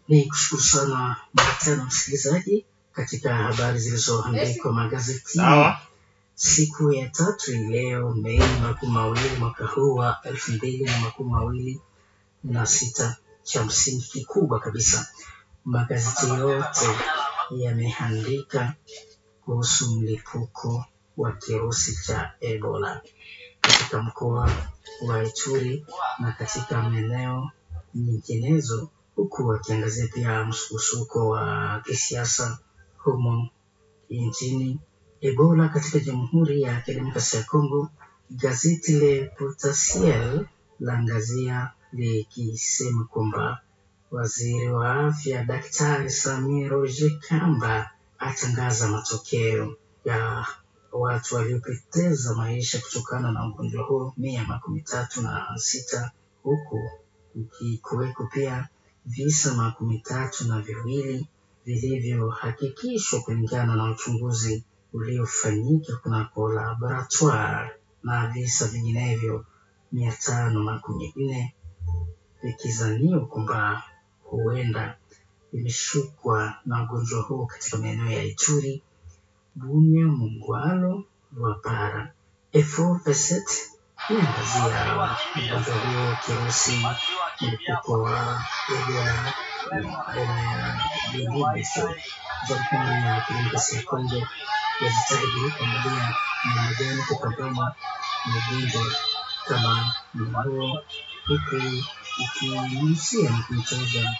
Ni kushukuru sana mara tena msikilizaji katika habari zilizoandikwa magazetini Sawa. siku ya tatu hii leo Mei makumi mawili mwaka huu wa elfu mbili na makumi mawili na sita. Cha msingi kikubwa kabisa, magazeti yote yameandika kuhusu mlipuko wa kirusi cha Ebola katika mkoa wa Ituri na katika maeneo nyinginezo, huku wakiangazia pia msukosuko wa kisiasa humo nchini. Ebola katika Jamhuri ya Kidemokrasia ya Kongo, gazeti Le Potentiel laangazia likisema kwamba waziri wa afya Daktari Samia Roger Kamba atangaza matokeo ya watu waliopoteza maisha kutokana na ugonjwa huo mia makumi tatu na sita huku kukiweko pia visa makumi tatu na viwili vilivyohakikishwa kulingana na uchunguzi uliofanyika kunako laboratoire na visa vinginevyo mia tano makumi nne vikizaniwa kwamba huenda vimeshukwa na ugonjwa huo katika maeneo ya Ituri, Bunia, Mungwalo, Lwapara. Efo Peset inaangazia ugonjwa huo kirusi mlipuko wa Ebola aina ya Bundibugyo. Jamhuri ya Kidemokrasia ya Kongo yajitahidi kuangalia namna gani kupambana na ugonjwa kama huo, huku ikinyunyizia na kumtaja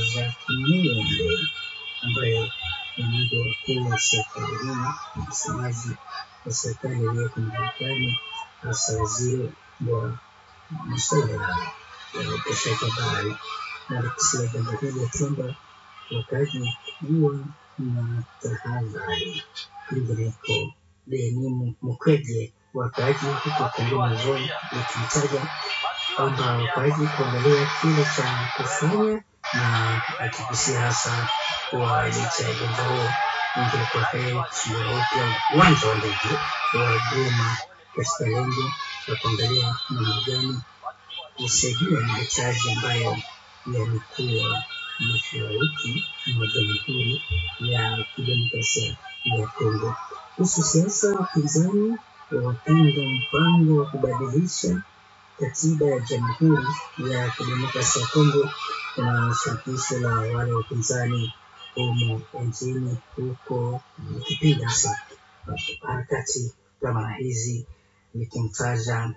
Nazareth ambaye ni mmoja wa wakuu wa serikalini, msemaji wa serikali iliyoko madarakani, hasa waziri wa masuala ya upashaji habari, na alikusia jambo hili ya kwamba wakati huwa na tahadhari. Kwingineko, Denis Mukwege, wakaaji huko Kongo Zone, ikimtaja kwamba wakaaji kuangalia kile cha kufanya na akigusia hasa kuwa licha ya ugonjwa huo ingekuwa heri kufungua upya uwanja wa ndege wa Goma katika lengo la kuangalia namna gani kusaidia mahitaji ambayo yalikuwa mashariki mwa Jamhuri ya Kidemokrasia ya Kongo. Kuhusu siasa, wapinzani wapinga mpango wa kubadilisha katiba ya Jamhuri ya Kidemokrasia ya Kongo na shirikisho la wale wapinzani humo nchini huko likipinga hasa harakati kama hizi, likimtaja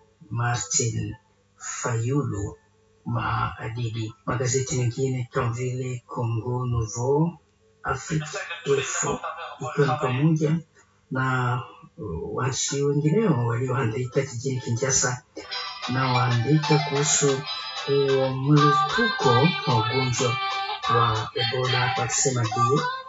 Martin Fayulu maadidi. Magazeti mengine kama vile Congo Nouveau, Afrique Info, ikiwa ni pamoja na waandishi wengineo walioandika jijini Kinshasa na waandika kuhusu mlipuko wa ugonjwa wa Ebola wakisema ndio